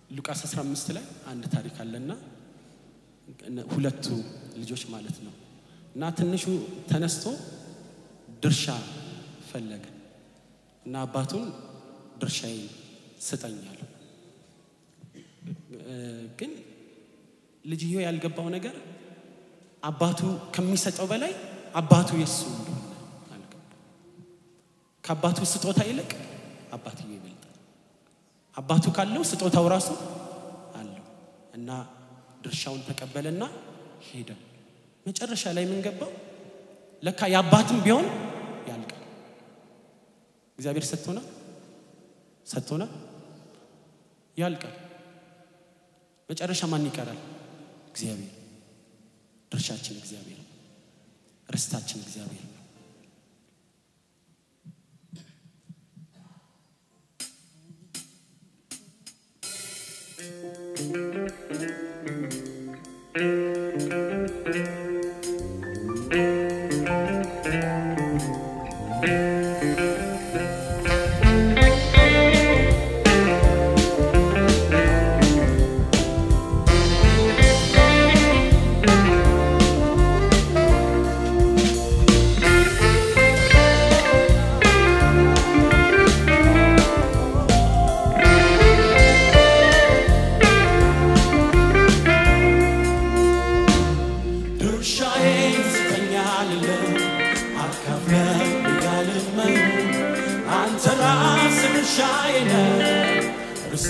ሉቃስ 15 ላይ አንድ ታሪክ አለና ሁለቱ ልጆች ማለት ነው እና ትንሹ ተነስቶ ድርሻ ፈለገ እና አባቱን ድርሻዬን ስጠኛል። ግን ልጅየው ያልገባው ነገር አባቱ ከሚሰጠው በላይ አባቱ የሱ እንደሆነ አልገባው። ከአባቱ ስጦታ ይልቅ አባትየው ይበልጣል። አባቱ ካለው ስጦታው ራሱ አለው እና ድርሻውን ተቀበለና ሄደ። መጨረሻ ላይ ምን ገባው? ለካ የአባትም ቢሆን ያልቃል። እግዚአብሔር ሰጥቶና ሰጥቶና ያልቃል። መጨረሻ ማን ይቀራል? እግዚአብሔር። ድርሻችን እግዚአብሔር ነው። ርስታችን እግዚአብሔር ነው። ድርሻዬን ስጠኝ አልልም፣ አካፍለኝ እያልመኝ አንተ ራስህ ድርሻዬ ነህ ርስቴ።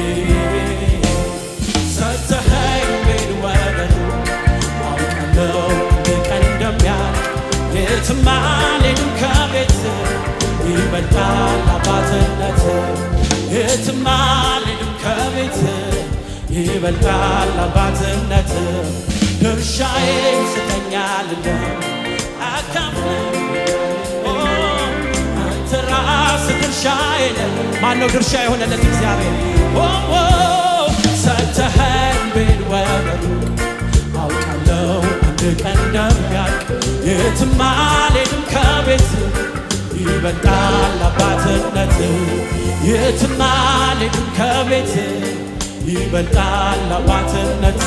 ሰጥተኸኝ ቤት ወገኑ አውቃለሁ አንድ ቀን እንደሚያልቅ የትም አልሄድም ከቤትህ ይበልጣል አባትነት የትም አልሄድም ከቤትህ ይበልጣል አባትነት ድርሻዬን ስጠኝ አልልም አካፍለኝ ኦ፣ አንተ ራስህ ድርሻዬ ነህ። ማነው ድርሻ የሆነለት እግዚአብሔር? ኦ፣ ኦ፣ ሰጥተኸኝ ቤት ወገኑ አውቃለሁ አንድ ቀን እንደሚያልቅ የትም አልሄድም ከቤት ይበልጣል አባትነት የትም አልሄድም ከቤት ይበልጣል አባትነት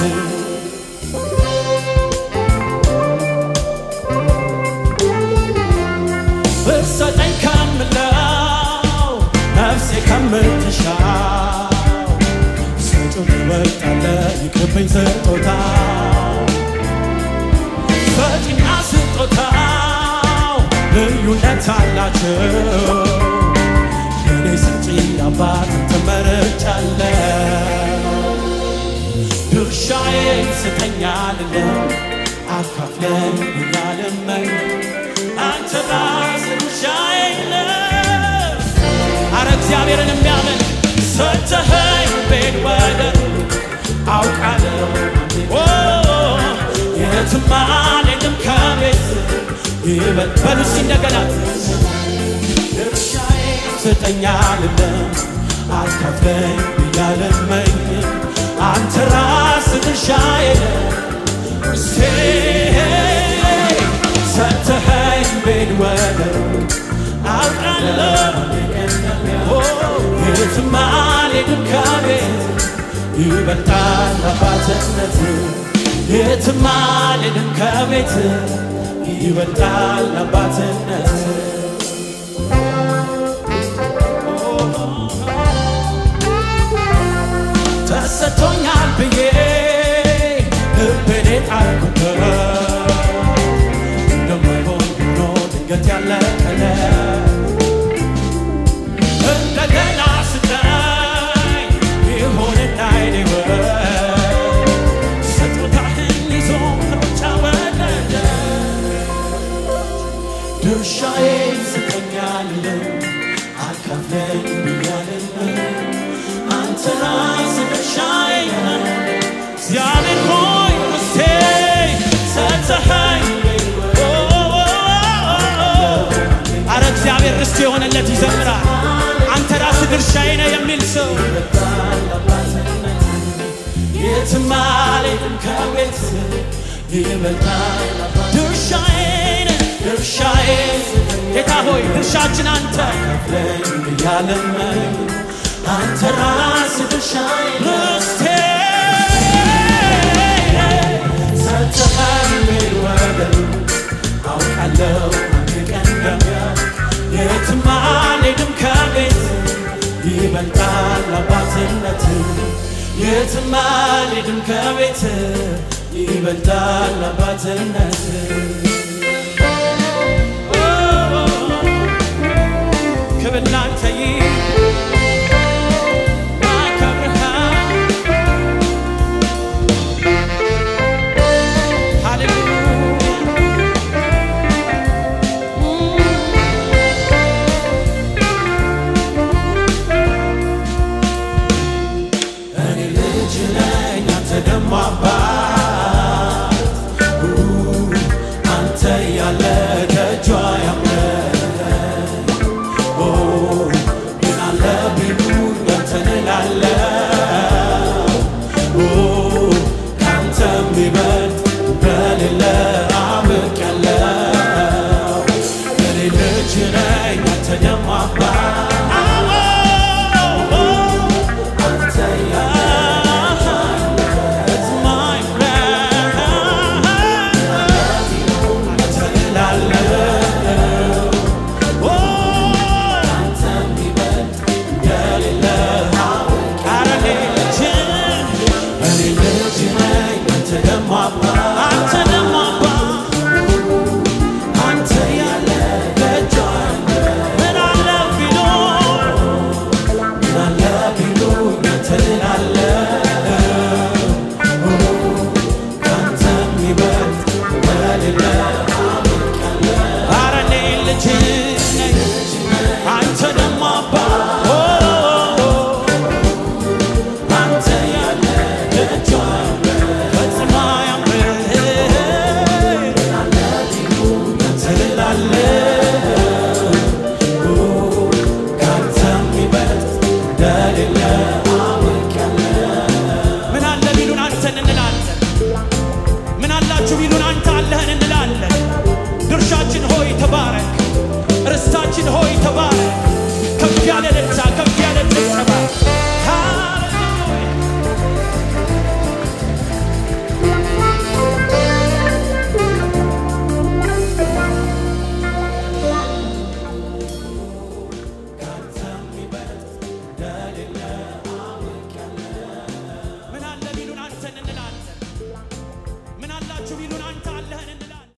ብትሰጠኝ ከምለው ነፍሴ ከምትሻው ሰጪው ትበልጣለህ ይቅርብኝ ስጦታ ሰጪና ስጦታው ልዩነት አላቸው የኔ ሰጪ አባት ተመርጫለሁ ድርሻዬን ስጠኝ አልልም አካፍለኝ እያልመኝ አንተ ራስህ ድርሻዬ ነህ። አረ እግዚአብሔርን የሚያመልክ ሰጥተኸኝ ቤት ወደር አውቃለሁ ኦ፣ የትም አልሄድም ከቤት ይበል በሉ እስኪ እንደገና ድርሻዬን ስጠኝ አልልም አካፍለኝ እያልመኝ አንተ ራስህ ድርሻዬ ነህ ሰጥተኸኝ ቤት ወደር አውቃለሁ የትም አልሄድም ከቤት ይበልጣል አባትነት የትም አልሄድም ከቤት ይበልጣል አባትነት ተሰጥቶኛል ብዬ ልቤን ጣልኩበት እንደማይሆን ሆኖ ድንገት ያለቀለ እንደገና ስጠኝ ይሆንና አይኔወት ስጦታህን ይዞ ከውጫ ወረደ ድርሻዬን ስጠኝ አልልም አካፍለኝ ብያልም አንተ ራስህ ድርሻዬ ነህ እግዚአብሔር ሆይ ውስጤ ሰጥተኸኝ ኦ፣ ኦ፣ ኦ፣ አረ እግዚአብሔር ርስት የሆነለት ይዘምራል። አንተ ራስህ ድርሻዬ ነህ የሚል ሰው የትም አልሄድም ከቤት ይበልጣል ድርሻዬ ነህ ድርሻዬ ጌታ ሆይ ድርሻችን አንተ ከፍለኝ እያለመኝ አንተ ራስህ ድርሻዬ ነህ ይበልጣል አባትነት የትም አልሄድም ከቤት ይበልጣል አባትነት ክብር ላንተ አከብርሃለሁ ሃሌሉያ እኔ ልጅ ነኝ አንተ ደሞ አባት አንተ ያለ ከእጇ ያምረኝ ግን አለ ቢሉኝ አንተን እላለሁ ከአንተ የሚበልጥ በሌለ አውቄያለሁ እኔ ልጅ ነኝ አንተ ደሞ አባት አንተ It's my plan. አንተን እላለሁ አንተ የሚበልጥ የሌለ ኧረ እኔ ልጅ እኔ ልጅ ነኝ አንተ ደግሞ አባት አንተ ደግሞ አባት አንተ ያለ ደጇ ምን አለ ቢኖር ምን አለ ቢሉኝ አንተን እላለሁ ከአንተ የሚበልጥ የሌለ ኧረ እኔ ልጅ ነኝ አንተ ደግሞ አባት አንተ ያለ ደጇ ፈጽሞ አያምርም አንተን እላለሁ ከአንተ የሚበልጥ እንደሌለ ምን አለ ቢሉን አንተን እንላለን። ምን አላችሁ ቢሉን አንተ አለህን እንላለን። ድርሻችን ሆይ ተባረክ፣ ርስታችን ሆይ ተባረክ።